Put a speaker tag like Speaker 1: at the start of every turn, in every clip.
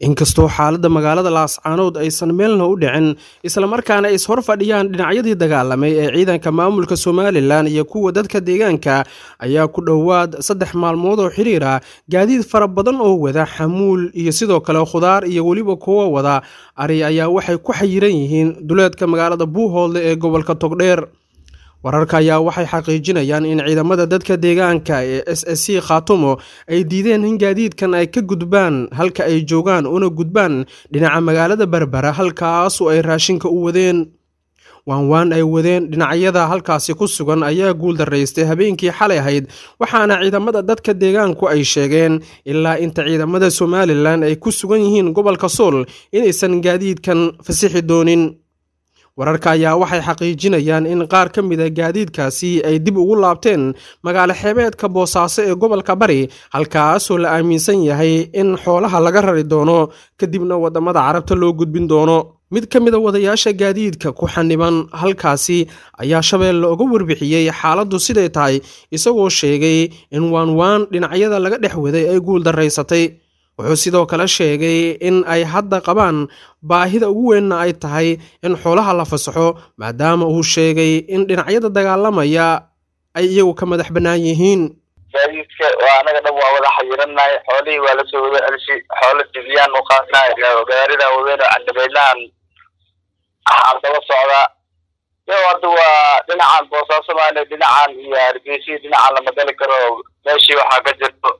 Speaker 1: inkastoo xaaladda magaalada laascaanood aysan meelna u dhicin islamarkaana ay ishor fadhiyaan dhinacyadii dagaalamay ee ciidanka maamulka somalilan iyo kuwa dadka deegaanka ayaa ku dhowaad saddex maalmood oo xiriir ah gaadiid fara badan oo wada xamuul iyo sidoo kale khudaar iyo weliba kuwa wada ari ayaa waxay ku xayiran yihiin duleedka magaalada buuhoodle ee gobolka togdheer wararka ayaa waxay xaqiijinayaan in ciidamada dadka deegaanka ee s s c khaatumo ay diideen in gaadiidkan ay ka gudbaan halka ay joogaan una gudbaan dhinaca magaalada berbera halkaasu ay raashinka u wadeen waanwaan ay wadeen dhinacyada halkaasi ku sugan ayaa guuldaraystay habeenkii xalay ahayd waxaana ciidamada dadka deegaanku ay sheegeen ilaa inta ciidamada somalilan ay ku sugan yihiin gobolka sool inaysan gaadiidkan fasixi doonin wararka ayaa waxay xaqiijinayaan in qaar ka mid a gaadiidkaasi ay dib ugu laabteen magaalo xeebeedka boosaaso ee gobolka bari halkaasoo la aaminsan yahay in xoolaha laga rari doono kadibna waddamada carabta loo gudbin doono mid ka mid a wadayaasha gaadiidka ku xaniban halkaasi ayaa shabeelle uga warbixiyey xaaladdu siday tahay isagoo sheegay in waanwaan dhinacyada laga dhex waday ay guuldaraysatay wuxuu sidoo kale sheegay in ay hadda qabaan baahida ugu weynna ay tahay in xoolaha la fasaxo maadaama uu sheegay in dhinacyada dagaalamaya ay iyagu ka madax bannaan yihiin
Speaker 2: gaadiidka waa anaga dhan waa wada xayirannahay xoolihii waa lasoo wada celshay xoolo dibiyaan u qaadnahay gaaridan wadeen oo candhabeydnahan waxaan daba socdaa yo hadda waa dhinacan boosaaso maale dhinacan iyo hargeysa dhinacan lama gali karo meeshii waxaa ka jirto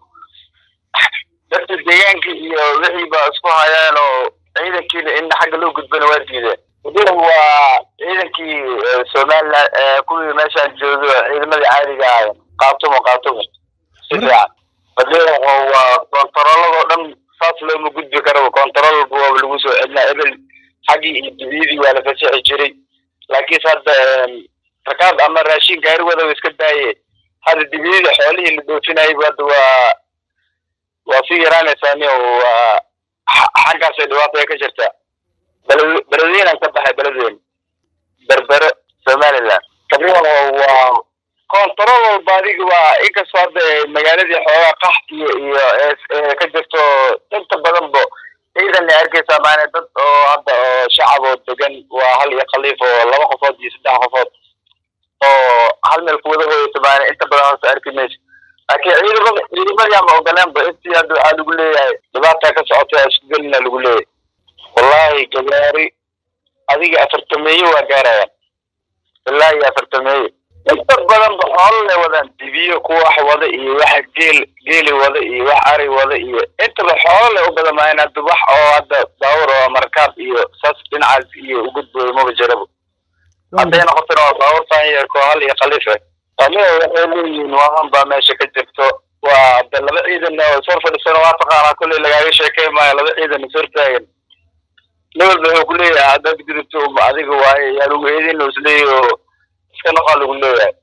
Speaker 2: dadka deegaanka iyo wixii ba isku hayaan oo ciidankiina in xagga loo gudbana waa diideen wadiin waa ciidankii somalilan kuwii meeshaan joogo ciidamadii caadiga ahayen qaatumo qaatumo si fiican wadiin waa kontaroolladoo dhan saas looma gudbi karaba kontarool walba waaba lagu soo celinaa ebel xaggii iyo dibiyadii waa la fasixi jiray laakiinse hadda rakaab ama raashin gaari wada iska daaye hadda dibiyadii xoolihii la dhoofinayba hadda waa waa sii yaraanaysaani waa xaggaasay dhibaataya ka jirtaa beled beledweynan ka baxay beledweyne berbere somaliland tabriyan waa kontarool walba adiga waa inkastoo hadda magaaladii xoogaa qaxtiyo iyo ka jirto inta badanba ciidan ay arkaysaa maana dad oo hadda oo shacab oo degan waa hal iyo khaliif oo laba qofood iyo saddex qofood oo hal meel kuwada hooyata maana inta badan hoose arki mayso laakiin ciidamada ciidamadii ama ogoleenba intii hadda waxaa lagu leeyahay dhibaata ka socotay isku gelina lagu leeyahay wallahi gawaari adiga afartameeye waa gaarayaan ilaa iyo afartameeye inta badanba xoololay wadaan dibiyo kuwa wax wada iyo waxa geel geeli wada iyo wax ari wada iyo intaba xoololay u badan maayan hadda wax oo hadda baawur oo markaab iyo saas dhinacaas iyo ugudbooyo maba jiraba hadday noqotona waa baawur faanyarko hal iyo khaliifa aniga waxay leeyihiin waaman baa meesha ka jirto waa de laba ciidan oo ishor fadhisana waa taqaanaa kolley lagaaga sheekey maayo laba ciidan ishor taagan nin walba wuxuu ku leeyahay haddaad gudubto adiga waaye yaa lagu eedin isleeyahy oo iska noqaa lagu leeyahay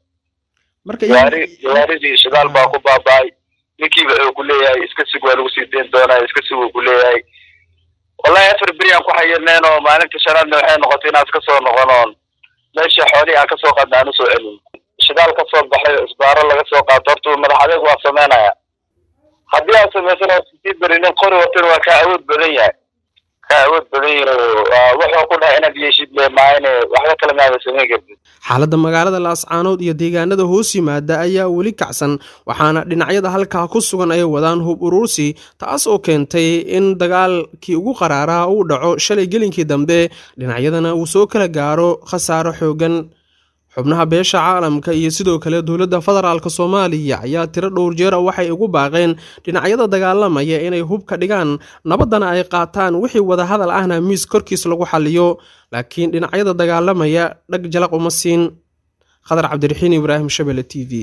Speaker 2: gaari gawaaridii shidaal baa ku baaba'ay ninkiiba wuxuu ku leeyahay iska sug waa lagu sii dayn doonaa iska sug uu ku leeyahay wallahi afar beri aan ku xayirneen oo maalinta shanaadna waxay noqotay inaan iska soo noqon oon meesha xoolihii aan kasoo qaadna aan usoo celin shidaal ka soo baxay isbaaro laga soo qaato horta madax adeeg waa sameynaya haddii aad samaysan oo sii beri nin qori watan waa kaa awood badan yahay kaa awood badan yahay wuxuu ku dhahay inaad yeeshid le maayne waxba kale maada samayn kartid
Speaker 1: xaaladda magaalada laascaanood iyo deegaanada hoos yimaada ayaa weli kacsan waxaana dhinacyada halkaa ku sugan ay wadaan hub uruursi taas oo keentay in dagaalkii ugu qaraaraa uu dhaco shalay gelinkii dambe dhinacyadana uu soo kala gaaro khasaaro xoogan xubnaha beesha caalamka iyo sidoo kale dowladda federaalk soomaaliya ayaa tiro dhowr jeera waxay ugu baaqeen dhinacyada dagaalamaya inay hubka dhigaan nabaddana ay qaataan wixii wadahadal ahna miis korkiis lagu xaliyo laakiin dhinacyada dagaalamaya dhag jalaq uma siin khadar cabdiraxiin ibraahim shabele t v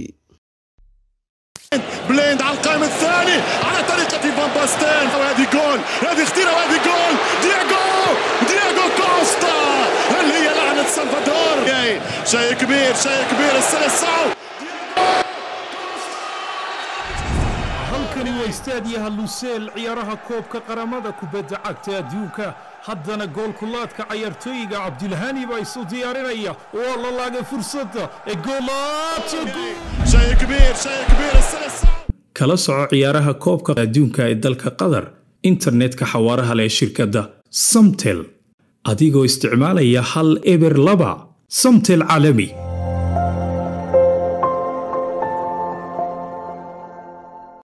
Speaker 3: بليند على القائم الثاني على طريقة فان باستين وهذه جول هذه خطيرة وهذه جول دياغو دياغو كوستا اللي هي لعنة سلفادور شيء كبير شيء كبير السلسعو
Speaker 4: halkani waa istaadiyaha luseel ciyaaraha koobka qaramada kubadda cagta adduunka haddana goolkulaadka cayaartooyiga cabdilhani baa isu diyaarinaya waa la laagay fursadda ee
Speaker 3: شيء كبير شيء كبير السلسعو
Speaker 4: kala soco ciyaaraha koobka adduunka ee dalka qatar internetka xawaaraha leh shirkadda samtel adigoo isticmaalaya hal eber laba samtel caalami